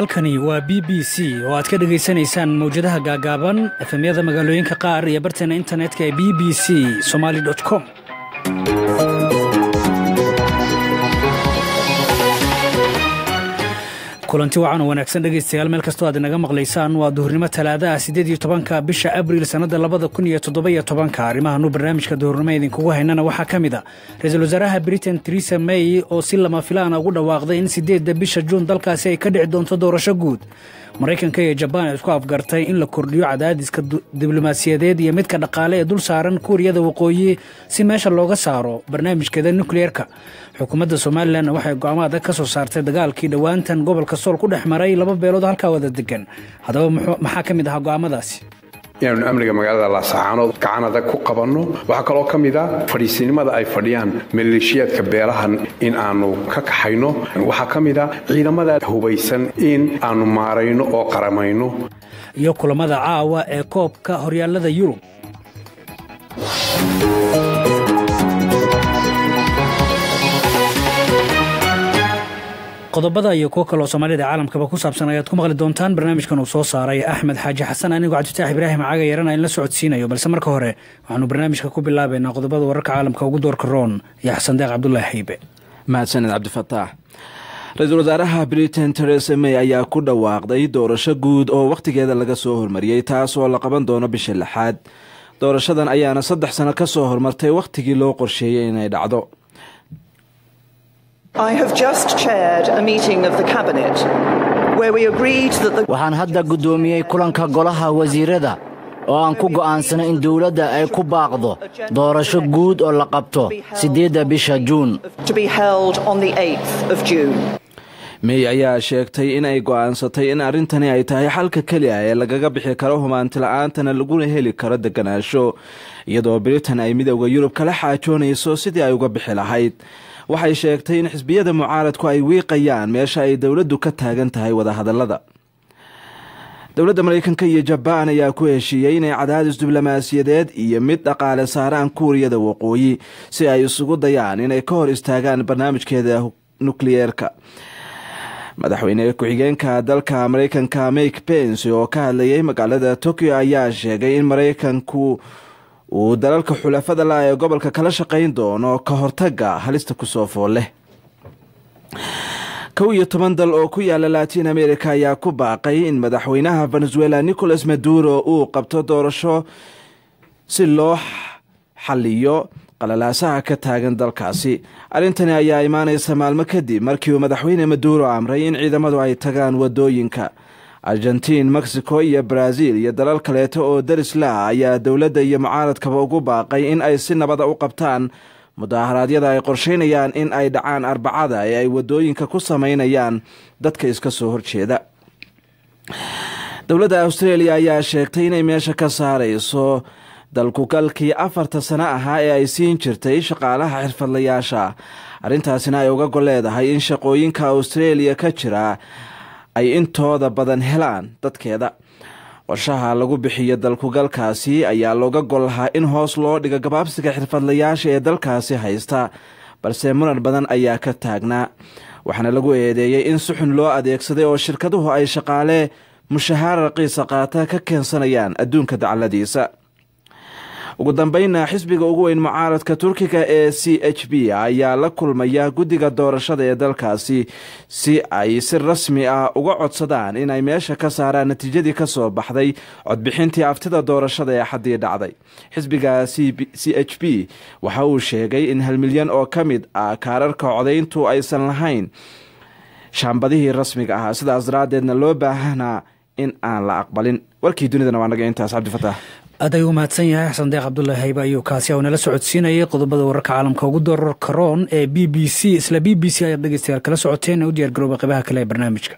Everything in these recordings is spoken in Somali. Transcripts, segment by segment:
halkani waa b b c oo aad ka dhegaysanaysaan mawjadaha gaagaaban efemyada magaalooyinka qaar iyo barteena internetka ee b b c somaali com kulanti wacan oo wanaagsan dhegaystayaal meel kastoo aad inaga maqlaysaan waa duhurnimo talaadaha siddeed iyo tobanka bisha abriil sannadda labada kun iyo toddoba-iyo tobanka arrimahanu barnaamijka duhurnimo idinkugu haynana waxaa ka mid a ra-iisul wasaaraha britain teresa may oo si lama filaana ugu dhawaaqday in siddeedda bisha juun dalkaasi ay ka dhici doonto doorasho guud maraykanka iyo jabaan ay isku afgartay in la kordhiyo cadaadiska diblomaasiyadeed iyo midka dhaqaale ee dul saaran kuuriyada waqooyi si meesha looga saaro barnaamijkeeda nukliyeerka xukuumadda somalilan waxay go'aamo adag ka soo saartay dagaalkii dhowaantan gobolka sool ku dhex maray laba beelood halkaa wada degan haddaba maxaa ka mid ahaa go'aamadaasi inaanu amniga magaalada laasacaanood gacan adag ku qabanno waxaa kaloo ka mid a fadhiisinimada ay fadhiyaan maleeshiyaadka beelahan in aanu ka kaxayno waxaa ka mid a ciidamada hubaysan in aanu maarayno oo qaramayno iyo kulammada caawa ee koobka horyaallada yurub qodobada iyo kuwo kaloo soomaalida caalamkaba ku saabsan ayaad ku maqli doontaan barnaamijkan uu soo saaray axmed xaaji xasan anigoo cabdifitaax ibraahim caaga yarana in la socodsiinayo balse marka hore waxaanu barnaamijka ku bilaabaynaa qodobada wararka caalamka ugu doorka roon iyo xasan deeq cabdulaahi xaybe mahadsaned cabdifataax ra-iisul wasaaraha britain teresa may ayaa ku dhawaaqday doorasho guud oo wakhtigeeda laga soo hormariyey taas oo la qaban doono bisha lixaad doorashadan ayaana saddex sano ka soo hormartay wakhtigii loo qorsheeyey inay dhacdo waxaan hadda guddoomiyey kulanka golaha wasiirada oo aan ku go'aansanay in dowladda ay ku baaqdo doorasho guud oo la qabto siddeedda bisha juun mey ayaa sheegtay in ay go'aansatay in arrintani ay tahay xalka keli ah ee lagaga bixi karo humaantila'aantana laguna heli karo deganaansho iyadoo britain ay midowda yurub kala xaajoonayso sidii ay uga bixi lahayd waxay sheegtay in xisbiyada mucaaradku ay wiiqayaan meesha ay dowladdu ka taagan tahay wadahadallada dowladda maraykanka iyo jabaan ayaa ku heshiiyey inay cadaadis diblomaasiyadeed iyo mid dhaqaale saaraan kuuriyada waqooyi si ay isugu dayaan inay ka hor istaagaan barnaamijkeeda nukliyeerka madaxweyne ku-xigeenka dalka maraykanka mike pence oo ka hadlayay magaalada tokyo ayaa sheegay in maraykanku uu dalalka xulafada la ee gobolka kala shaqayn doono ka hortaga halista kusoo fool leh kow iyo toban dal oo ku yaala latin america ayaa ku baaqay in madaxweynaha venezuela nicolas maduro uu qabto doorasho si loo xaliyo qalalaasaha ka taagan dalkaasi arrintani ayaa imaanaysa maalmo kadib markii uu madaxweyne maduro amray in ciidamadu ay tagaan wadooyinka argentiin mexico iyo brazil iyo dalal kaleeto oo daris la ayaa dowladda iyo mucaaradkaba ugu baaqay in ay si nabada u qabtaan mudaharaadyada ay qorsheynayaan in ay dhacaan arbacada ee ay wadooyinka ku sameynayaan dadka iska soo horjeeda dowladda australia ayaa sheegtay inay meesha ka saarayso dalkugalkii afarta sano ahaa ee ay siin jirtay shaqaalaha xirfadlayaasha arrintaasina ay uga gol leedahay in shaqooyinka australia ka jira ay intooda badan helaan dadkeeda qorshaha lagu bixiyo dalkugalkaasi ayaa looga gol lahaa in hoos loo dhigo gabaabsiga xirfadlayaasha ee dalkaasi haysta balse muran badan ayaa ka taagnaa waxaana lagu eedeeyey in si xun loo adeegsaday oo shirkaduhu ay shaqaale mushahaar raqiisa qaata ka keensanayaan adduunka dacaladiisa ugu dambeynna xisbiga ugu weyn mucaaradka turkiga ee c h b ayaa la kulmaya guddiga doorashada ee dalkaasi si ay si rasmi ah uga codsadaan inay meesha ka saaraan natiijadii ka soo baxday codbixintii aftida doorashada ee xaddii dhacday xisbiga c h b waxa uu sheegay in hal milyan oo ka mid ah kaararka codayntu aysan lahayn shaambadihii rasmiga ahaa sidaas daraaddeedna loo baahanaa in aan la aqbalin warkii dunidana waa naga intaas cabdifataax aad ayuu mahadsan yahay xasan deeq cabdulaahi haybe ayuu kaasi u nala socodsiinayay qodobada wararka caalamka ugu dooror karoon ee b b c isla b b c ayaad dhegeystayaal kala socoteen ee u diyaar garooba qaybaha kale ee barnaamijka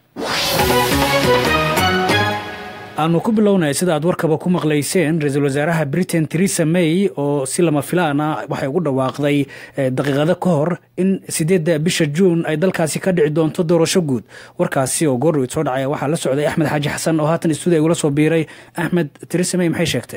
aanu ku bilownay sida aad warkaba ku maqlayseen ra-iisul wasaaraha britain teresa may oo si lama filaana waxay ugu dhawaaqday daqiiqado ka hor in siddeedda bisha juun ay dalkaasi ka dhici doonto doorasho guud warkaasi oo goordhow soo dhacaya waxaa la socday axmed xaaji xasan oo haatan istuudiya igula soo biiray axmed teresa may maxay sheegtay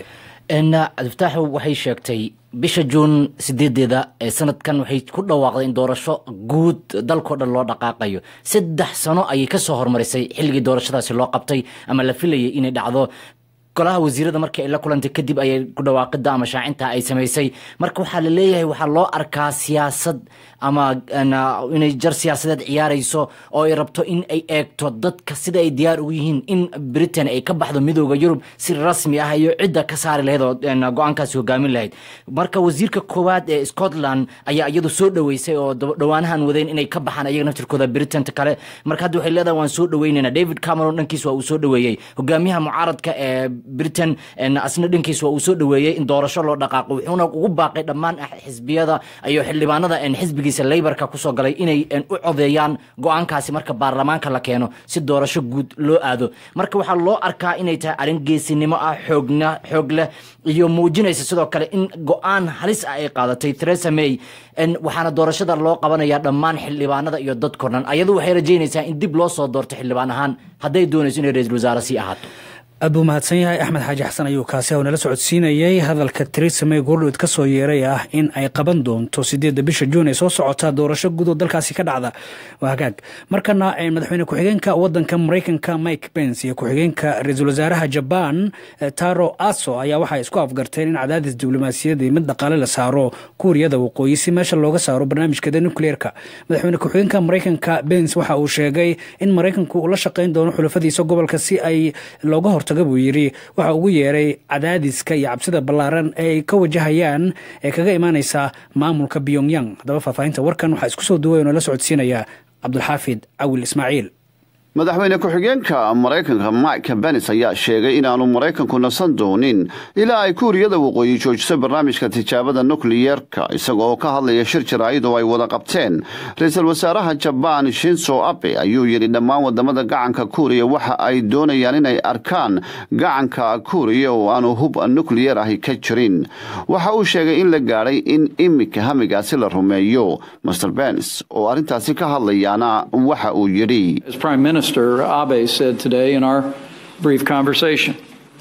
cabdifataaxu waxay sheegtay bisha juun sideedeeda ee sanadkan waxay ku dhawaaqday in doorasho guud dalkao dhan loo dhaqaaqayo saddex sano ayay kasoo hormarisay xilligii doorashadaasi loo qabtay ama la filayay inay dhacdo golaha wasiirada markii ay la kulantay kadib ayay ku dhawaaqida ama shaacinta ay samaysay marka waxaa la leeyahay waxaa loo arkaa siyaasad ama inay jar siyaasadeed ciyaarayso oo ay rabto in ay eegto dadka sida ay diyaar ugu yihiin in britain ay ka baxdo midooda yurub si rasmi ah iyo cidda ka saari lahayd oo go-aankaasi hogaamin lahayd marka wasiirka koowaad ee scotland ayaa iyadu soo dhaweysay oo dhowaanahan wadeen inay ka baxaan ayaga naftirkooda britainta kale marka hadda waxay leedahay waan soo dhaweynayna david cameron dhankiis waa uu soo dhaweeyey hogaamiyaha mucaaradka ee britain asna dhankiis waa uu soo dhaweeyey in doorasho loo dhaqaaqo wuxuuna ugu baaqay dhammaan xisbiyada iyo xildhibaanada xisbigiisa leybarka kusoo galay inay u codeeyaan go-aankaasi marka baarlamaanka la keeno si doorasho guud loo aado marka waxaa loo arkaa inay tahay arrin geesinimo ah xoogna xoog leh iyo muujinaysa sidoo kale in go-aan halis ah ay qaadatay theresa may waxaana doorashada loo qabanaya dhammaan xildhibaanada iyo dadko dhan ayadu waxay rajaynaysaa in dib loo soo doorto xildhibaan ahaan hadday doonayso inay ra-iisul wasaare sii ahaato aad buu mahadsan yahay axmed xaaji xasan ayuu kaasi haw nala socodsiinayay hadalka theresa may goordhood ka soo yeeray ah in ay qaban doonto sideedda bisha juun ee soo socota doorasho guud oo dalkaasi ka dhacda waa hagaag markana madaxweyne ku-xigeenka wadanka maraykanka mike pence iyo ku-xigeenka ra-iisul wasaaraha jaban taro aso ayaa waxay isku afgarteen in cadaadis diblomaasiyadii mid dhaqaale la saaro kuuriyada waqooyi si meesha looga saaro barnaamijkeeda nucleerka madaxweyne ku-xigeenka maraykanka pence waxa uu sheegay in maraykanku uu la shaqayn doono xulafadiisa gobolka si ay looga hor buu yidhi waxa ugu yeeray cadaadiska iyo cabsida ballaaran ee ay ka wajahayaan ee kaga imaaneysa maamulka pyongyang haddaba faahfaahinta warkan waxaa isku soo duway oo nala socodsiinaya cabdulxaafid cawil ismaaciil madaxweyne ku-xigeenka maraykanka mike benis ayaa sheegay inaanu maraykanku nasan doonin ilaa ay kuuriyada waqooyi joojiso barnaamijka tijaabada nukliyeerka isaga oo ka hadlaya shir jaraa'id oo ay wada qabteen ra-iisul wasaaraha jabaan shinso abe ayuu yidhi dhammaan wadamada gacanka kuuriya waxa ay doonayaan inay arkaan gacanka kuuriya oo aanu hub nukliyeer ahi ka jirin waxa uu sheegay in la gaadhay in iminka hamigaasi la rumeeyo master benis oo arrintaasi ka hadlayaana waxa uu yidhi Minister Abe said today in our brief conversation.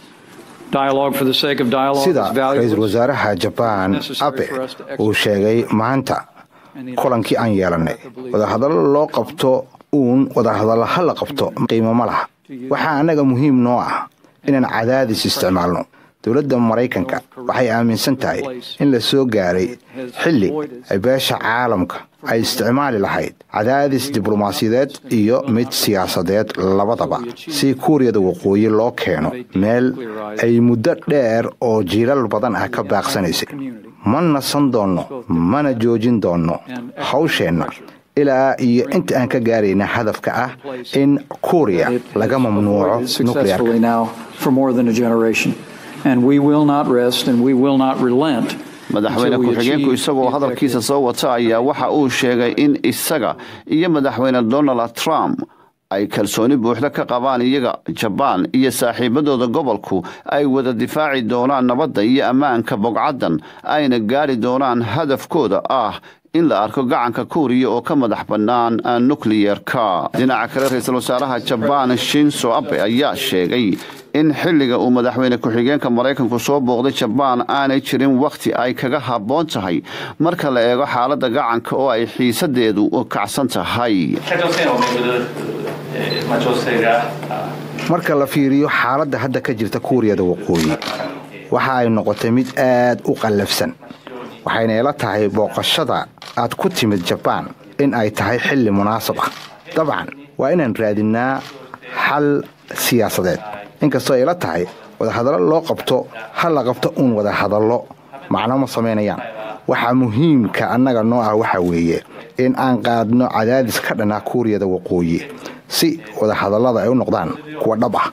Dialogue for the sake of dialogue sida is valuable. ra-iisul wasaaraha jabaan abe uu sheegay maanta kulankii aan yeelannay wadahadallo loo qabto uun wadahadallo ha la qabto qiimo ma laha waxaa annaga muhiim noo ah inaan cadaadis isticmaalno dowladda maraykanka waxay aaminsan tahay in la soo gaaray xilli ay beesha caalamka ay isticmaali lahayd cadaadis diblomaasiyadeed iyo mid siyaasadeed labadaba si kuuriyada waqooyi loo keeno meel ay muddo dheer oo jiilal badan ah ka baaqsanaysay ma nasan doonno mana joojin doonno hawsheenna ilaa iyo inta aan ka gaarayna hadafka ah in kuuriya laga mamnuuco nukleerka and we will not rest and we will not relent madaxweyne ku-xigeenku isagoo hadalkiisa soo wata ayaa waxa uu sheegay in isaga iyo madaxweyne donald trump ay kalsooni buuxda ka qabaan iyaga jabaan iyo saaxiibadooda gobolku ay wada difaaci doonaan nabadda iyo ammaanka bogcaddan ayna gaari doonaan hadafkooda ah in la arko gacanka kuuriya oo ka madax bannaan nukliyerka dhinaca kale ra-iisul wasaaraha jabaan shinso abe ayaa sheegay in xilliga uu madaxweyne ku-xigeenka maraykanku soo booqday jabaan aanay jirin wakhti ay kaga habboon tahay marka la eego xaaladda gacanka oo ay xiisadeedu kacsan tahay marka la fiiriyo xaaladda hadda ka jirta kuuriyada waqooyi waxa ay noqotay mid aad u qallafsan waxayna ila tahay booqashada aad ku timid jabaan in ay tahay xilli munaasab ah dabcan waa inaan raadinnaa xal siyaasadeed inkastoo ay ila tahay wadahadallo loo qabto ha la qabto uun wadahadallo macno ma samaynayaan waxaa muhiimka annaga noo ah waxa weeye in aan qaadno cadaadis ka dhanaa kuuriyada waqooyi si wadahadallada ay u noqdaan kuwa dhab ah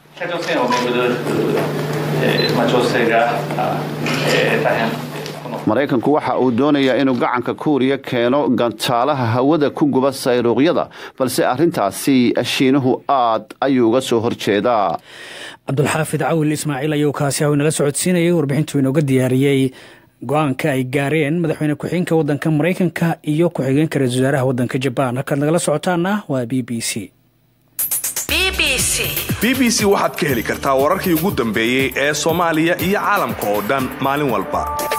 maraykanku waxa uu doonayaa inuu gacanka kuuriya keeno gantaalaha hawada ku guba sayruuqyada balse arrintaasi shiinuhu aad ayuu uga soo horjeedaa cabdulxaafid cawil ismaaciil ayuu kaasi haw inala socodsiinayay warbixintuu inooga diyaariyey go-aanka ay gaareen madaxweyne ku-xigeenka wadanka maraykanka iyo ku-xigeenka ra-isul wasaaraha wadanka jabaan halkaad nagala socotaana waa b b c b b c b b c waxaad ka heli kartaa wararkii ugu dambeeyey ee soomaaliya iyo caalamka oo dhan maalin walba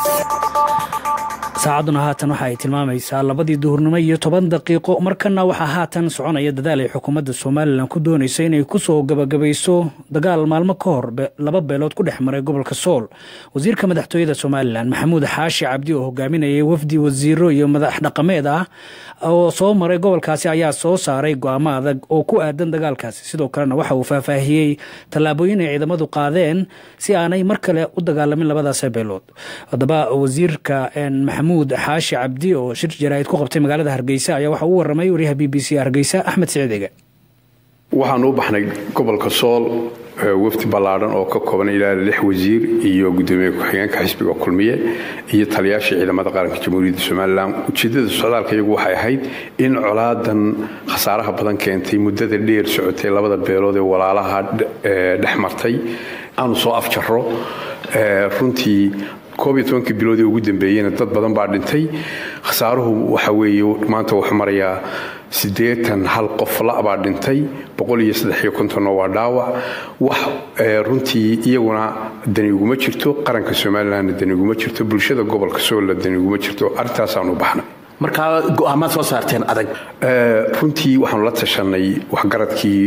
saacadduna haatan waxa ay tilmaamaysaa labadii duhurnimo iyo toban daqiiqo markana waxaa haatan soconaya dadaal ay xukuumadda somalilan ku doonaysa inay kusoo gabagabayso dagaal maalmo ka hor laba beelood ku dhex maray gobolka sool wasiirka madaxtooyada somalilan maxamuud xaashi cabdi oo hogaaminayay wafdi wasiiro iyo madax dhaqameed ah oo soo maray gobolkaasi ayaa soo saaray go-aamo adag oo ku aadan dagaalkaasi sidoo kalena waxa uu faahfaahiyey tallaabooyin ay ciidamadu qaadeen si aanay mar kale u dagaalamin labadaas beelood haddaba wasiirka maxamuud xaashi cabdi oo shir jaraa'id ku qabtay magaalada hargeysa ayaa waxa uu waramay wariyaha b b c hargeysa axmed siciid ege waxaanu u baxnay gobolka sool wafdi ballaadhan oo ka kooban ilaa lix wasiir iyo gudoomiye ku-xigeenka xisbiga kulmiye iyo taliyaashii ciidamada qaranka jamhuuriyadda somalilan ujeeddada socdaalka iyagu waxay ahayd in colaadan khasaaraha badan keentay muddada dheer socotay labada beelood ee walaalaha dhex martay aanu soo afjarro runtii koob iyo tobankii bilood ee ugu dambeeyeyna dad badan baa dhintay khasaaruhu waxa weeye maanta wuxuu marayaa siddeetan hal qof la-baa dhintay boqol iyo saddex iyo kontonna waa dhaawac wax runtii iyaguna dani uguma jirto qaranka somalilanna dani uguma jirto bulshada gobolka soolla dani uguma jirto arrintaasaanu baxnay markaa go'aamaad soo saarteen adag runtii waxaanu la tashanay waxgaradkii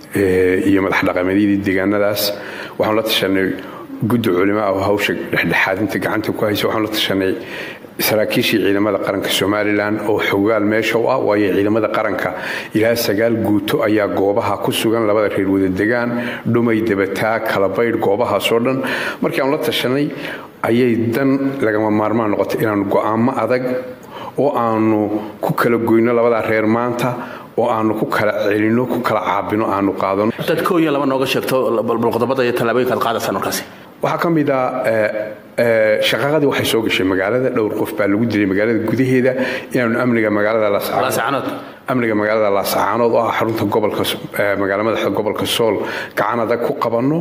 iyo madax dhaqameedyadii deegaanadaas waxaanu la tashanay guddi culimo ah oo hawsha dhexdhexaadinta gacanta ku haysa waxaanu la tashanay saraakiishii ciidamada qaranka somalilan oo xogaal meesha u ah waayo ciidamada qaranka ilaa sagaal guuto ayaa goobaha ku sugan labada reer wadadegaan dhumay dabataa kalabaydh goobahaasoo dhan markii aanu la tashanay ayay dan lagama maarmaan noqotay inaanu go'aamo adag oo aanu ku kala goyno labadaa reer maanta oo aanu ku kala celino ku kala caabino aanu qaadano dad koo iyo laba nooga sheegto balqodobada iyo tallaabooyinka ad qaadaysaan markaasi waxaa ka mid a shaqaqadii waxay soo gashay magaalada dhowr qof baa lagu dilay magaalada gudaheeda inaanu amniga magaalada amniga magaalada laasacaanood oo ah xarunta gobolka magaala madaxda gobolka sool gacan adag ku qabanno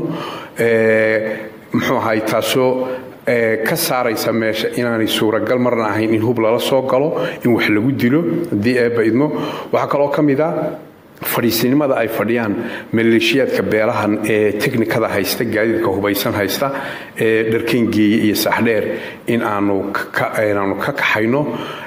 muxuu ahay taasoo ka saaraysa meesha inaanay suuragal marna ahayn in hub lala soo galo in wax lagu dilo haddii eebba idmo waxaa kaloo ka mid a fadhiisinimada ay fadhiyaan maleeshiyaadka beelahan ee teknikada haysta gaadiidka hubaysan haysta ee dharkengeeye iyo saaxdheer in aanu inaanu ka kaxayno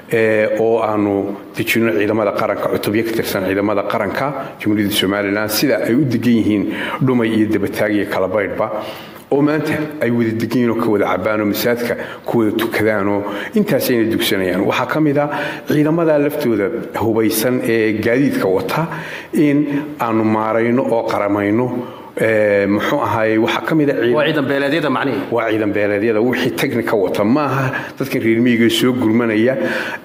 oo aanu dejino ciidamada qaranka cutubyo ka tirsan ciidamada qaranka jamhuuriyadda somalilan sida ay u degan yihiin dhumay iyo dabataag iyo kalabaydhba oo maanta ay wada deganyiinoo ka wada cabaanoo masaajidka ku wada tukadaanoo intaasayna dugsanayaan waxaa ka mid a ciidamada laftooda hubaysan ee gaadiidka wata in aanu maarayno oo qaramayno muxuu ahaay waxaa ka mida waa ciidan beeleedyada macnihi waa ciidan beeleedyada wixii technika wata ma aha dadkan reer miyiga soo gurmanaya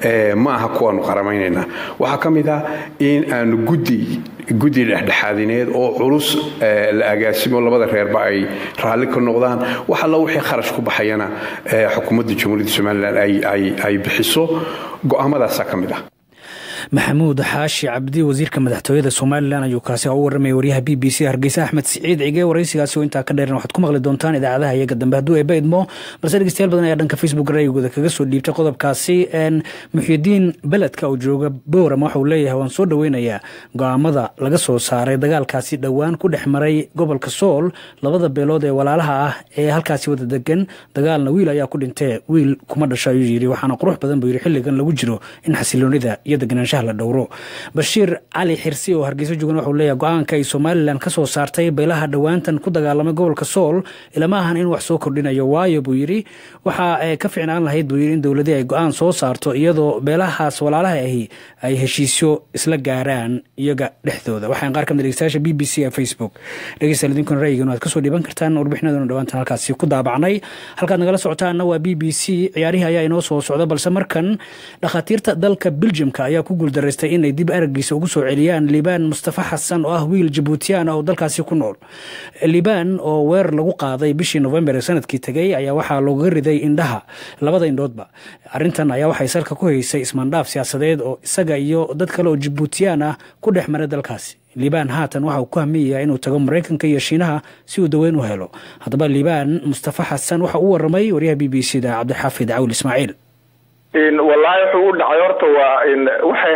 ma aha kuwaanu qaramaynayna waxaa ka mid ah in aanu guddi guddi dhexdhexaadineed oo culus la agaasimo labada reerba ay raalli ka noqdaan wax alla wixii kharash ku baxayana xukuumadda jamhuuriyadda somalilan ay bixiso go'aamadaasaa ka mid ah maxamuud xaashi cabdi wasiirka madaxtooyada somalilan ayuu kaasi u warramaya waryaha b b c hargeysa axmed siciid cige waraysigaasi oo intaa ka dheeran waxaad ku maqli doontaan idaacadaha iyaga dambe hadduu eeba idmo balse dhegeystayaal badan ayaa dhanka facebook raygooda kaga soo dhiibtay qodobkaasi muxyidiin beledka oo jooga bowram waxa uu leeyahay waan soo dhoweynayaa go'aamada laga soo saaray dagaalkaasi dhowaan ku dhex maray gobolka sool labada beelood ee walaalaha ah ee halkaasi wada degan dagaalna wiil ayaa ku dhintee wiil kuma dhasho ayuu yidhi waxaana qurux badan buu yidhi xilligan lagu jiro in xasiloonida iyo deganaanshaha la dhowro bashiir cali xirsi oo hargeyso joogan waxuu leeyahay go-aanka ay somalilan ka soo saartay beelaha dhowaantan ku dagaalamay gobolka sool ilama ahan in wax soo kordhinayo waayo buu yidhi waxa ka fiicnaan lahayd buu yidhi in dowladii ay go-aan soo saarto iyadoo beelahaas walaalaha ahi ay heshiisyo isla gaaraan iyaga dhexdooda waxaan qaar kamid dhegeystayaasha b b c ee facebook dhegeystayaal idinkuna ra'yigan waad kasoo dhiiban kartaan warbixinaduna dhawaantan halkaasi ku daabacnay halkaad nagala socotaanna waa b b c ciyaarihii ayaa inoo soo socda balse markan dhakhaatiirta dalka biljamka ayaa ku guuldaraystay inay dib aragiisa ugu soo celiyaan liibaan mustafa xasan oo ah wiil jabuutiyaan ah oo dalkaasi ku nool liibaan oo weerar lagu qaaday bishii november ee sanadkii tegay ayaa waxaa looga riday indhaha labada indhoodba arintan ayaa waxay salka ku haysay ismaandhaaf siyaasadeed oo isaga iyo dad kale oo jabuutiyaan ah ku dhex maray dalkaasi liibaan haatan waxa uu ku hamiyayaa inuu tago maraykanka iyo shiinaha si uu daweyn u helo haddaba liibaan mustafa xasan waxa uu waramay waryaha b b c da cabdixaafid cawl ismaaciil wallaahi wuxuu u dhacay horta waa waxay ahayd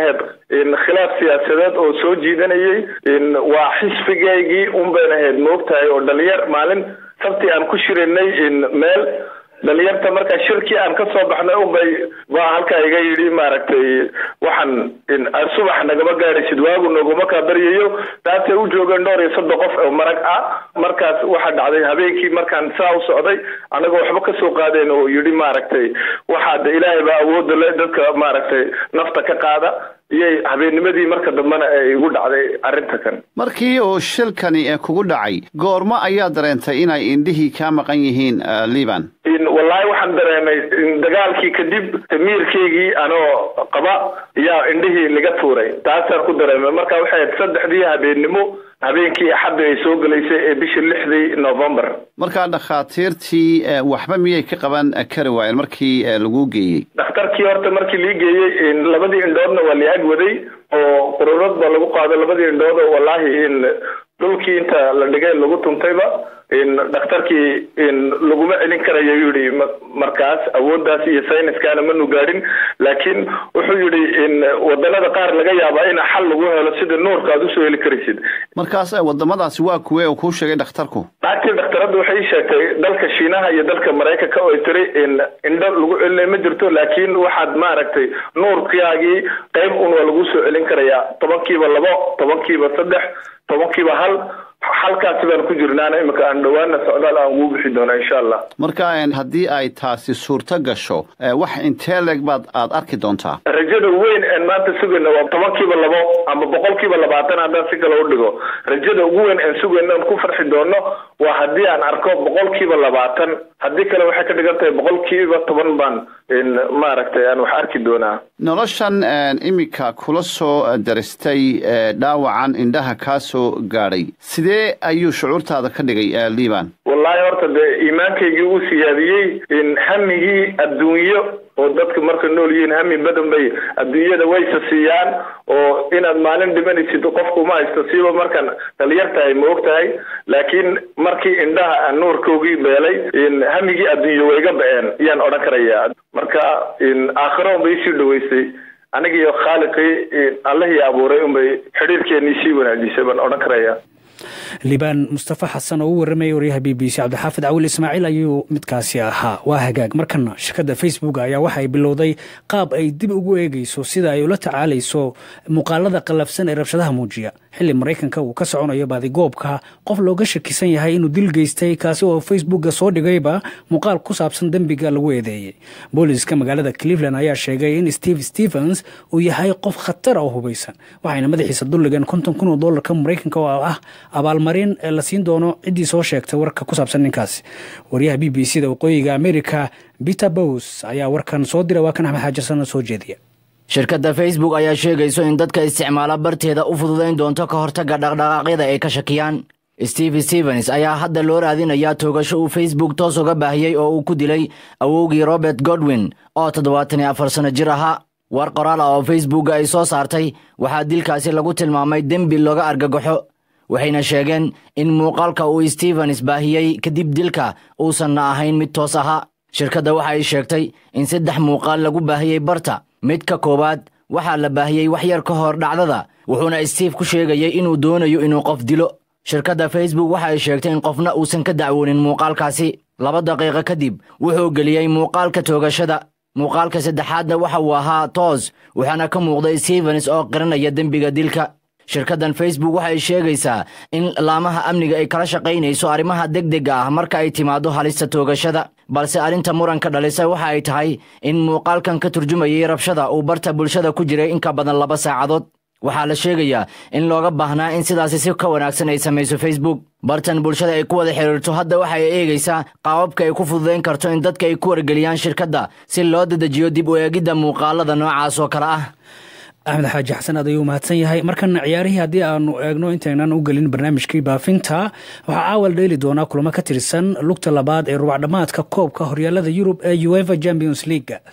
khilaaf siyaasadeed oo soo jiidanayay waa xisbigaygii un bayn ahayd moogtahay oo dhalinyar maalin sabti aan ku shirinay meel dhalinyarta markaa shirkii aan ka soo baxnay unbay baa halkaa iga yidhi maaragtay waxaan subax nagama gaadhaysid waagu naguma kaa baryayo taasay u joogeen dhowr iyo soddon qof oo marag ah markaas waxaa dhacday habeenkii markaan saa u socday anagoo waxba kasoo qaadeen oo yidhi maaragtay waxaa de ilaahay baa awoodda le dadka maaragtay nafta ka qaada iyay habeennimadii marka dambena ay igu dhacday arrinta kan markii uu shilkani kugu dhacay goormo ayaa dareentay inay indhihii kaa maqan yihiin liban wallaahi waxaan dareemay dagaalkii kadib miirkaygii anoo qaba yaa indhihii laga tuuray taasaan ku dareemay marka waxay ahayd saddexdii habeennimo habeenkii axadda ay soo gelaysay ee bishii lixdii novembar markaa dhakhaatiirtii waxba miyay ka qaban kari waayeen markii lagu geeyey dhakhtarkii horta markii lii geeyey labadii indhoodna waa la ag waday oo qururad baa lagu qaado labadii indhood oo wallaahi in dhulkii inta la dhigay lagu tuntayba dhakhtarkii laguma celin karayo yidhi markaas awooddaas iyo sayniskaana manu gaadhin laakiin wuxuu yidhi wadanada qaar laga yaabaa in xal lagu helo sida nuurka aad usoo heli karaysid markaas wadamadaasi waa kuwe uu kuu sheegay dhakhtarku naagtii dhakhtaradda waxay ii sheegtay dalka shiinaha iyo dalka maraykanka oo ay tiri indho lagu celinay ma jirto laakiin waxaad maaragtay nuurkaagii qayb un waa lagu soo celin karayaa tobankiiba labo tobankiiba saddex tobankiiba hal halkaasi baan ku jirnaana imika aan dhowaana socdaal aan ugu bixi doona insha allah marka haddii ay taasi suurto gasho wax intee leeg baad aad arki doontaa rajada weyn een maanta sugayna waa tobankiiba labo ama boqolkiiba labaatan haddaan si kale u dhigo rajada ugu weyn aan sugayna aan ku farxi doono waa haddii aan arko boqolkiiba labaatan haddii kale waxay ka dhigan tahay boqolkiiba toban baan maaragtay aan wax arki doonaa noloshan imika kula soo daristay dhaawacan indhaha kaa soo gaadhay sidee ayuu shucuurtaada ka dhigay liban wallaahi horta dee iimaankaygii uu siyaadiyey in hamigii adduunyo oo dadka marka nool yihiin hami badan bay adduunyada waysa siiyaan oo inaad maalin dhimanaysid qofku ma haysto siiba markaan dhalinyar tahay ma og tahay laakiin markii indhaha aan nuurkoogii beelay hamigii adduunyo way iga ba-een yaan odhan karayaa marka aakhiro unbay isii dhaweysay anigiiyo khaaliqii allihii abuuray unbay xidhiirkeenii sii wanaajisay baan odhan karayaa liibaan mustafa xasan oo u warramaya waryaha b b c cabdixaafid cawil ismaaciil ayuu midkaasi ahaa waa hagaag markana shirkadda facebook ayaa waxa ay bilowday qaab ay dib ugu eegayso sida ay ula tacaalayso muuqaalada qallafsan ee rabshadaha muujiya xilli maraykanka uu ka soconayo baadigoobka qof looga shakisan yahay inuu dil geystay kaasi oo facebookga soo dhigayba muuqaal ku saabsan dembiga lagu eedeeyey booliska magaalada cleveland ayaa sheegay in steve stevens uu yahay qof khatar oo hubaysan waxayna madaxiisa dulligeen konton kun oo dollarka maraykanka oo ah abaalmarin ee la siin doono ciddii soo sheegtay warka ku saabsan ninkaasi waryaha b b c da waqooyiga america peter bows ayaa warkan soo diray waa kan axmed xaajarsanna soo jeediya shirkadda facebook ayaa sheegayso in dadka isticmaala barteeda u fududayn doonto ka hortagga dhaqdhaqaaqyada ay ka shakiyaan steve stevens ayaa hadda loo raadinayaa toogasho uu facebook toos uga baahiyey oo uu ku dilay awowgii robert godwin oo toddobaatan iyo afar sanno jir ahaa war qoraal ah oo facebookga ay soo saartay waxaa dilkaasi lagu tilmaamay dembi looga argagaxo waxayna sheegeen in muuqaalka uu stevens baahiyey kadib dilka uusanna ahayn mid toos ahaa shirkadda waxa ay sheegtay in saddex muuqaal lagu baahiyey barta mid ka koowaad waxaa la baahiyey wax yar ka hor dhacdada wuxuuna steve ku sheegayay inuu doonayo inuu qof dilo shirkadda facebook waxa ay sheegtay in qofna uusan ka dacwoonin muuqaalkaasi laba daqiiqo kadib wuxuu geliyey muuqaalka toogashada muuqaalka saddexaadna waxa uu ahaa toos waxaana ka muuqday stevens oo qiranaya dembiga dilka shirkaddan facebook waxay sheegaysaa in laamaha amniga ay kala shaqaynayso arrimaha degdega ah marka ay timaaddo halista toogashada balse arrinta muranka dhalisa waxa ay tahay in muuqaalkan ka turjumayay rabshada uu barta bulshada ku jiray in ka badan laba saacadood waxaa la sheegayaa in looga baahnaa in sidaasi si ka wanaagsan ay samayso facebook bartan bulshada ay ku wada xidhiirto hadda waxa ay eegaysaa qaababka ay ku fududayn karto in dadka ay ku wargeliyaan shirkadda si loo dedejiyo dib u eegidda muuqaalada noocaas oo kale ah axmed xaaji xasan aad ayuu mahadsan yahay markana ciyaarihii haddii aanu eegno intaynan u gelin barnaamijkii baafinta waxaa caawal dheeli doonaa kulamo ka tirsan lugta labaad ee rubacdhammaadka koobka horyaalada yurub ee uefa champions leaga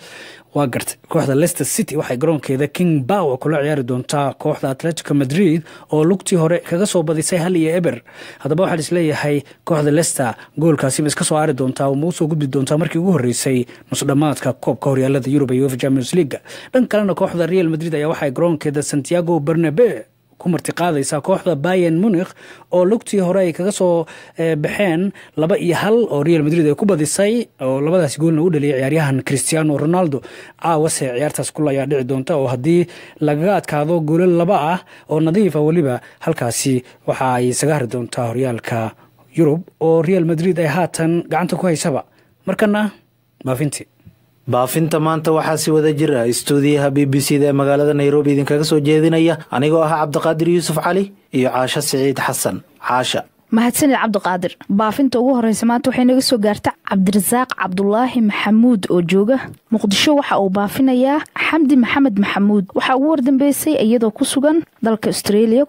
waa gartay kooxda leicester city waxay garoonkeeda king bower kula ciyaari doontaa kooxda atletico madrid oo lugtii hore kaga soo badisay hal iyo eber haddaba waxaa isleeyahay kooxda leicester goolkaasiba iska soo aari doontaa oo ma usoo gudbi doontaa markii ugu horreysay nusdhammaadka koobka horyaalada yurub iyo uefa champions leaga dhan kalena kooxda real madrid ayaa waxay garoonkeeda santiago bernabe ku martiqaadaysaa kooxda bayan munikh oo lugtii hore ay kaga soo baxeen laba iyo hal oo real madrid ay ku badisay oo labadaas goolna u dhaliyay ciyaaryahan cristiano ronaldo caawase ciyaartaas kul ayaa dhici doonta oo haddii lagaga adkaado goolo laba ah oo nadiifa weliba halkaasi waxa ay isaga hari doontaa horyaalka yurub oo real madrid ay haatan gacanta ku haysaba markana baafintii baafinta maanta waxaa si wada jir ah istuudiyaha b b c da ee magaalada nairobi idinkaga soo jeedinaya anigoo ah cabdiqaadir yuusuf cali iyo caasho siciid xasan caasha mahadsanid cabdiqaadir baafinta ugu horeysa maanta waxay naga soo gaarta cabdirasaaq cabdulaahi maxamuud oo jooga muqdisho waxa uu baafinayaa xamdi maxamed maxamuud waxaa ugu wardambeysay iyadoo ku sugan dalka austreeliya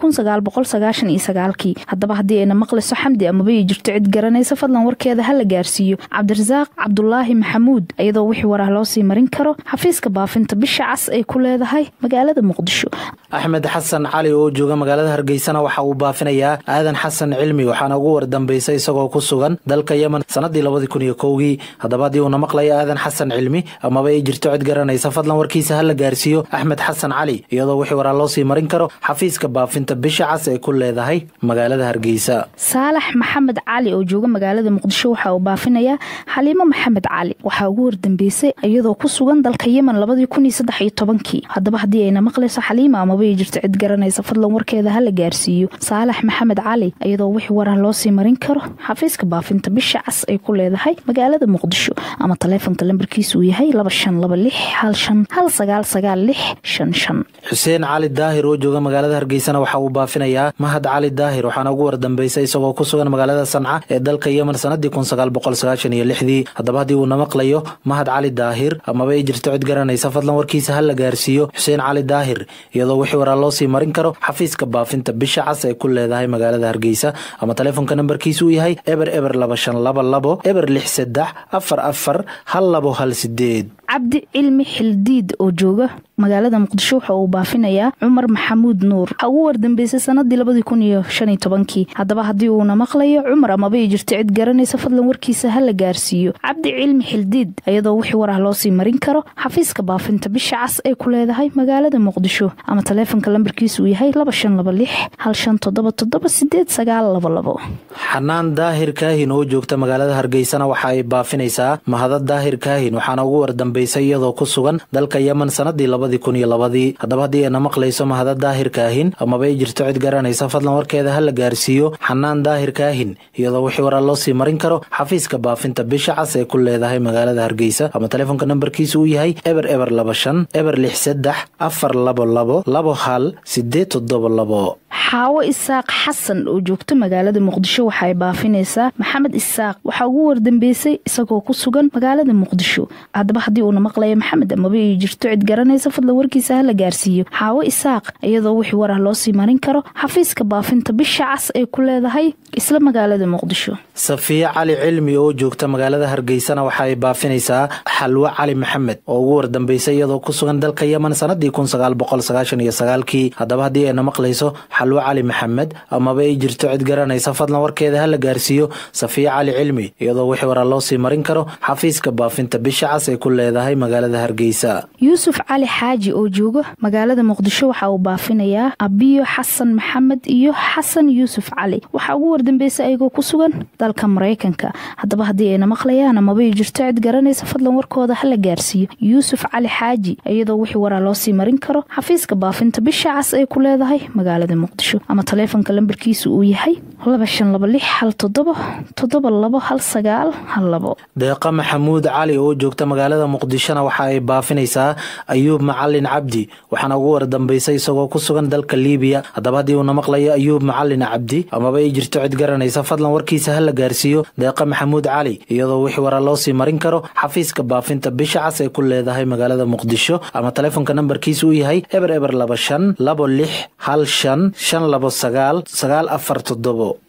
kii haddaba haddii ayna maqlayso xamdi amaba ii jirto cid garanaysa fadlan warkeeda ha la gaarsiiyo cabdirasaaq cabdulaahi maxamuud iyadoo wixii warah loo sii marin karo xafiiska baafinta bisha cas ay ku leedahay magaalada muqdisho axmed xasan cali oo jooga magaalada hargeysana waxa uu baafinayaa aadan xasan cilmi waxaana ugu wardambeysay isagoo ku sugan dalka yemen sanadii labadii kun iyo kowgii haddaba haddii uuna maqlayo aadan xasan cilmi amaba ay jirto cid garanaysa fadlan warkiisa ha la gaarsiiyo axmed xasan cali iyadoo wixii waraa loo sii marin karo xafiiska baafinta bisha cas ay ku leedahay magaalada hargeysa saalax maxamed cali oo jooga magaalada muqdisho waxa uu baafinayaa xaliimo maxamed cali waxaa ugu wardambeysay iyadoo ku sugan dalka yemen labadii kun iyo saddex iyo tobankii haddaba haddii ayna maqlayso xaliima amaba ay jirto cid garanaysa fadlan warkeeda ha la gaarsiiyo saalax maxamed cali iyadoo wixii warah loo sii marin karo xafiiska baafinta bisha cas ay ku leedahay magaalada muqdisho ama taleefonka lambarkiisa uu yahay laba shan laba lix hal shan hal sagaal sagaal lix shan shan xuseen cali daahir oo jooga magaalada hargeysana waxa uu baafinayaa mahad cali daahir waxaana ugu wardambeysay isagoo ku sugan magaalada sanca ee dalka yemen sanadii kun sagaal boqol sagaashan iyo lixdii haddaba haddii uuna maqlayo mahad cali daahir amaba ay jirto cid garanaysa fadlan warkiisa ha la gaarsiiyo xuseen cali daahir iyadoo wixii waraa loo sii marin karo xafiiska baafinta bisha cas ay ku leedahay magaalada hargeysa ama taleefonka nambarkiisa uu yahay eber eber laba shan laba labo eber lix saddex afar afar hal labo hal sideed cabdi cilmi xildiid oo jooga magaalada muqdisho waxa uu baafinayaa cumar maxamuud nuur waxaa ugu wardambeysay sanadii labadii kun iyo shan iyo tobankii haddaba haddii uuna maqlayo cumar amaba ay jirto cid garanaysa fadlan warkiisa ha la gaarsiiyo cabdi cilmi xildiid iyadoo wixii warah loo sii marin karo xafiiska baafinta bisha cas ay ku leedahay magaalada muqdisho ama taleefonka lambarkiisa uu yahay laba shan laba lix hal shan toddoba toddoba sideed sagaal labo labo xanaan daahir kaahin oo joogta magaalada hargeysana waxa ay baafinaysaa mahada daahir kaahin waxaana ugu wardambeysay iyadoo ku sugan dalka yemen sanadii labadii kun iyo labadii haddaba haddii ayna maqlayso mahada daahir kaahin amaba ay jirto cid garanaysa fadlan warkeeda ha la gaarsiiyo xanaan daahir kaahin iyadoo wixii waraa loo sii marin karo xafiiska baafinta bisha cas ee ku leedahay magaalada hargeysa ama taleefonka nambarkiisa uu yahay eber eber laba shan eber lix saddex afar labo labo labo hal sideed toddoba labo xaawo isaaq xasan oo joogta magaalada muqdisho waxaay baafinaysaa maxamed isaaq waxaa ugu wardambeysay isagoo ku sugan magaalada muqdisho haddaba haddii uuna maqlayo maxamed amaba ay jirto cid garanaysa fadlan warkiisa ha la gaarsiiyo xaawo isaaq iyadoo wixii warah loo sii marin karo xafiiska baafinta bisha cas ay ku leedahay isla magaalada muqdisho safiye cali cilmi oo joogta magaalada hargeysana waxa ay baafinaysaa xalwo cali maxamed oo ugu wardambeysay iyadoo ku sugan dalka yemen sanadii kun sagaal boqol sagaashan iyo sagaalkii haddaba haddii ayna maqlayso xalwo cali maxamed amaba ay jirto cid garanaysa fadlan warkeeda ha la gaarsiiyo safiye cali cilmi iyadoo wixii waraa loo sii marin karo xafiiska baafinta bisha cas ay ku leedahay magaalada hargeysa yuusuf cali xaaji oo jooga magaalada muqdisho waxa uu baafinayaa abiyo xasan maxamed iyo xasan yuusuf cali waxaa ugu wardambeysay ayagoo ku sugan dalka maraykanka haddaba haddii ayna maqlayaan amaba ay jirto cid garanaysa fadlan warkooda ha la gaarsiiyo yuusuf cali xaaji iyadoo wixii waraa loo sii marin karo xafiiska baafinta bisha cas ay ku leedahay magaalada muqdisho ama taleefonka lambarkiisa uu yahay laba shan laba lix hal toddoba toddoba labo hal sagaal hal labo deeqa maxamuud cali oo joogta magaalada muqdishona waxa ay baafinaysaa ayuub macalin cabdi waxaana ugu wardambeysay isagoo ku sugan dalka liibiya haddaba haddii uuna maqlayo ayuub macalin cabdi amaba ay jirto cid garanaysa fadlan warkiisa ha la gaarsiiyo deeqa maxamuud cali iyadoo wixii waraa loo sii marin karo xafiiska baafinta bisha cas ay ku leedahay magaalada muqdisho ama taleefonka nambarkiisa uu yahay eber eber laba shan labo lix hal shan shan labo sagaal sagaal afar toddobo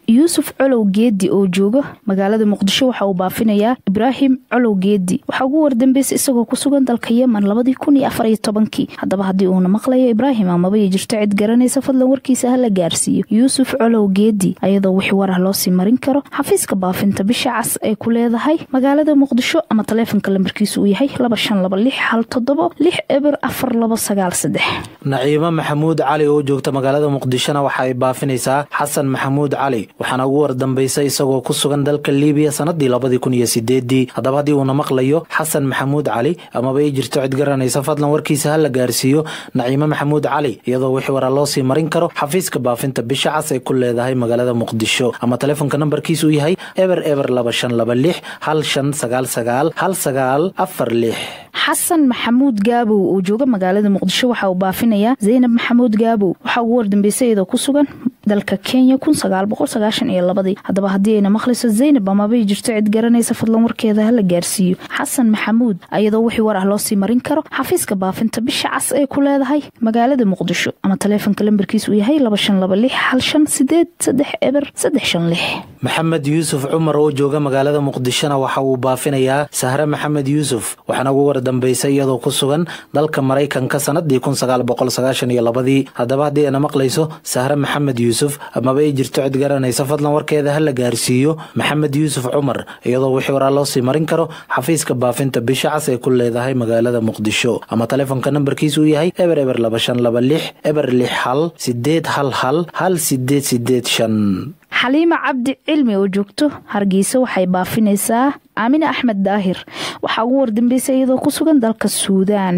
yuusuf colow geedi oo jooga magaalada muqdisho waxa uu baafinayaa ibraahim colow geedi waxaa ugu wardambeysay isagoo ku sugan dalka yemen labadii kun iyo afar iyo tobankii haddaba haddii uuna maqlayo ibraahim amaba ay jirto cid garanaysa fadlan warkiisa ha la gaarsiiyo yuusuf colow geedi ayadoo wixii warah loo sii marin karo xafiiska baafinta bisha cas ay ku leedahay magaalada muqdisho ama taleefonka lambarkiisu uu yahay laba shan laba lix hal toddobo lix eber afar labo sagaal saddex naciimo maxamuud cali oo joogta magaalada muqdishona waxa ay baafinaysaa xasan maxamuud cali waxaana ugu wardambeysay isagoo ku sugan dalka liibiya sanadii labadii kun iyo sideedii haddaba haddii uuna maqlayo xasan maxamuud cali amaba ay jirto cid garanaysa fadlan warkiisa ha la gaarsiiyo naciimo maxamuud cali iyadoo wixii waraa loo sii marin karo xafiiska baafinta bisha cas ay ku leedahay magaalada muqdisho ama taleefonka nambarkiisu yahay eber eber laba shan laba lix hal shan sagaal sagaal hal sagaal afar lix xasan maxamuud gaabow oo jooga magaalada muqdisho waxa uu baafinayaa zaynab maxamuud gaabow waxaa ugu wardambeysay iyadoo ku sugan dalka kenya kun sagaal boqol sagaashan iyo labadii haddaba haddii ayna maqlayso zaynab amabay jirto cid garanaysa fadlan warkeeda ha la gaarsiiyo xasan maxamuud ayadoo wixii war ah loo sii marin karo xafiiska baafinta bisha cas ee ku leedahay magaalada muqdisho ama taleefonka lambarkiis uu yahay laba shan laba lix hal shan sideed saddex eber saddex shan lix maxamed yuusuf cumar oo jooga magaalada muqdishona waxa uu baafinayaa sahre maxamed yuusuf waxaana ugu wardambeysay iyadoo ku sugan dalka maraykanka sanadii kun sagaal boqol sagaashan iyo labadii haddaba haddii ayna maqlayso sahre maxamed yuusuf amaba ay jirto cid garanaysa fadlan warkeeda ha la gaarsiiyo maxamed yuusuf cumar iyadoo wixii waraa loo sii marin karo xafiiska baafinta bisha cas ee ku leedahay magaalada muqdisho ama taleefonka nambarkiis uu yahay eber eber laba shan laba lix eber lix hal sideed hal hal hal sideed sideed shan xaliima cabdi cilmi oo joogto hargeysa waxay baafinaysaa aamine axmed daahir waxaa ugu wardambeysay iyadoo ku sugan dalka suudaan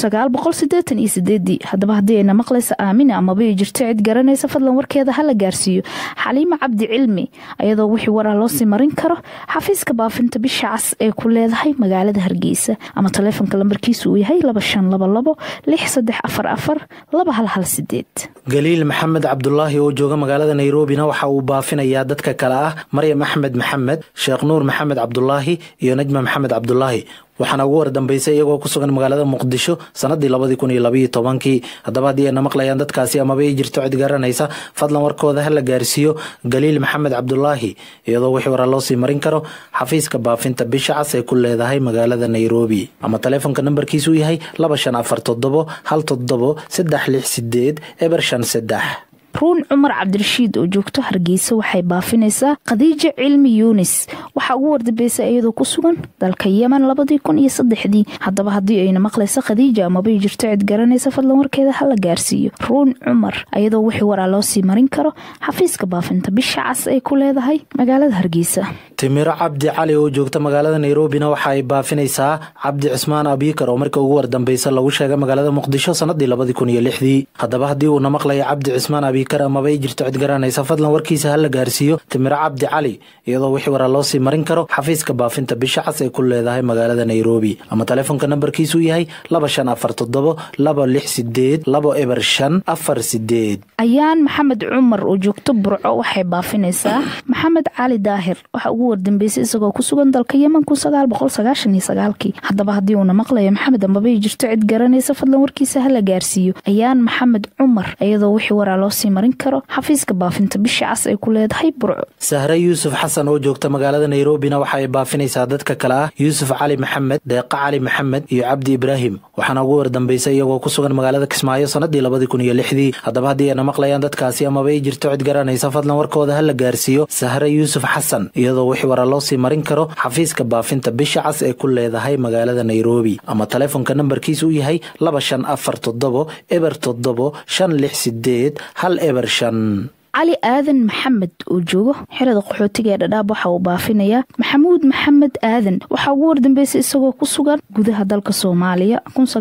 haddaba haddii ayna maqlaysa aamine amaba ay jirto cid garanaysa fadlan warkeeda ha la gaarsiiyo xaliima cabdi cilmi ayadoo wixii warah loo sii marin karo xafiiska baafinta bisha cas ee ku leedahay magaalada hargeysa ama taleefonka lambarkiisu uu yahay laba shan laba labo lix saddex afar afar laba hal hal sideed galiil maxamed cabdulaahi oo jooga magaalada nayrobina waxa uu baafinayaa dadka kale ah maryam axmed maxamed sheekh nuur maxamed cabdulaahi iyo najma maxamed cabdulaahi waxaana ugu wardambeysay iyagoo ku sugan magaalada muqdisho sanadii labadii kun iyo labaiyo tobankii haddaba haddii ayna maqlayaan dadkaasi amaba ay jirto cid garanaysa fadlan warkooda ha la gaarsiiyo galiil maxamed cabdulaahi iyadoo wixii waraa loo sii marin karo xafiiska baafinta bisha cas ee ku leedahay magaalada nairobi ama taleefonka nambarkiisuu yahay laba shan afar toddobo hal toddobo saddex lix sideed eber shan saddex ruun cumar cabdirashiid oo joogto hargeysa waxay baafinaysaa khadiija cilmi yuunis waxaa ugu wardambeysay iyadoo ku sugan dalka yemen labadii kun iyo saddexdii haddaba haddii ayna maqlaysa khadiija amabay jirto cid garanaysa fadlan warkeeda ha la gaarsiiyo ruun cumar ayadoo wixii waraa loo sii marin karo xafiiska baafinta bisha cas ay ku leedahay magaalada hargeysa timiro cabdi cali oo joogta magaalada nairobina waxa ay baafinaysaa cabdi cismaan abiikar oo markii ugu wardambeysa lagu sheegay magaalada muqdisho sanadii labadii kun iyo lixdii haddaba haddii uuna maqlaya cabdi cismaan abiikar amaba ay jirto cid garanaysa fadlan warkiisa ha la gaarsiiyo timiro cabdi cali iyadoo wixii waraa loo sii marin karo xafiiska baafinta bisha cas ay ku leedahay magaalada nairobi ama taleefonka nambarkiisuu yahay laba shan afar toddobo laba lix sideed labo eber shan afar sideed ayaan maxamed cumar oo joogto burco waxay baafinaysaa maxamed cali daahir waxaa ugu wardambeysay isagoo ku sugan dalka yemen kun sagaal boqol sagaashan iyo sagaalkii haddaba haddii uuna maqlayo maxamed amabay jirto cid garanaysa fadlan warkiisa ha la gaarsiiyo ayaan maxamed cumar iyadoo wixii waraa loo sii marin karo xafiiska baafinta bisha cas ay ku leedahay burco sahre yuusuf xasan oo joogta magaalada nairobina waxa ay baafinaysaa dadka kale ah yuusuf cali maxamed deeqa cali maxamed iyo cabdi ibraahim waxaana ugu wardambeysay iyagoo ku sugan magaalada kismaayo sanadii labadii kun iyo lixdii haddaba haddii ayna maqlayaan dadkaasi amaba ay jirto cid garanaysa fadlan warkooda ha la gaarsiiyo sahre yuusuf xasan iyadoo wixii waraa loo sii marin karo xafiiska baafinta bisha cas ee ku leedahay magaalada nairobi ama taleefonka nambarkiisa uu yahay laba shan afar toddobo eber toddobo shan lix sideed hal eber shan cali aadan maxamed oo joogo xerada qaxootiga ee dhadhaab waxa uu baafinayaa maxamuud maxamed aadan waxaa ugu wardambeysay isagoo ku sugan gudaha dalka soomaaliya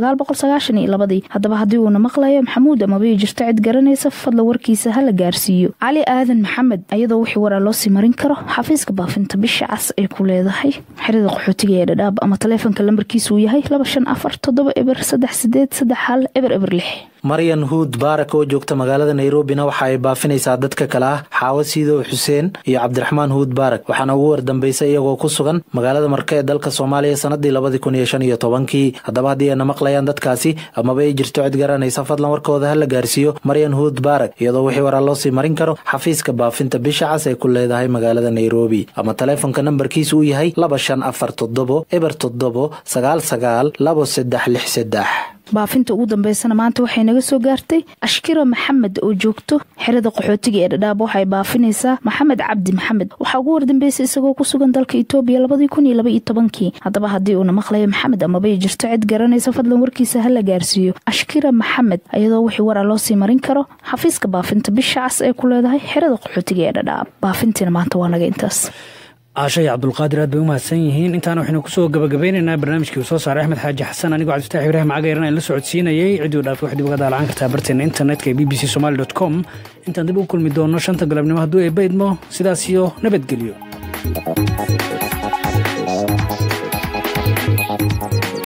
haddaba haddii uuna maqlayo maxamuud amabay jirto cid garanaysa fadla warkiisa ha la gaarsiiyo cali aadan maxamed ayadoo wixii waraa loo sii marin karo xafiiska baafinta bisha cas ay ku leedahay xerada qaxootiga ee dhadhaab ama taleefonka lambarkiisa uu yahay laba shan afar toddoba eber saddex sideed saddex hal eber eber lix maryan huud baarak oo joogta magaalada nairobina waxa ay baafinaysaa dadka kale ah xaawo siidow xuseen iyo cabdiraxmaan huud baarak waxaana ugu wardambeysay iyagoo ku sugan magaalada marka ee dalka soomaaliya sanadii labadii kun iyo shan iyo tobankii haddaba haddii ayna maqlayaan dadkaasi amaba ay jirto cid garanaysa fadlan warkooda ha la gaarsiiyo maryan huud baarak iyadoo wixii waraa loo sii marin karo xafiiska baafinta bisha cas ay ku leedahay magaalada nairobi ama taleefonka nambarkiisu uu yahay laba shan afar toddobo eber toddobo sagaal sagaal labo saddex lix saddex baafinta ugu dambeysana maanta waxay naga soo gaartay ashkira maxamed oo joogto xerada qaxootiga ee dhadhaab waxay baafinaysaa maxamed cabdi maxamed waxaa ugu wardambeysay isagoo ku sugan dalka itoobiya labadii kun iyo laba iyo tobankii haddaba haddii uuna maqlayo maxamed amabay jirto cid garanaysa fadlan warkiisa ha la gaarsiiyo ashkira maxamed iyadoo wixii waraa loo sii marin karo xafiiska baafinta bisha cas ee ku leedahay xerada qaxootiga ee dhadhaab baafintiina maanta waa naga intaas caasha iyo cabdulqaadir aad bay u mahadsan yihiin intaana waxaynu kusoo gabagabeynaynaa barnaamijkii uu soo saaray axmed xaaji xasan anigoo cabdifatax ibraahim cagayran aan la socodsiinayay cidduu dhaafay waxaad uga daalacan kartaa barteena internetka ee b b c somali dot com intaan dib u kulmi doono shanta galabnimo hadduu eebba idmo sidaas iyo nabadgelyo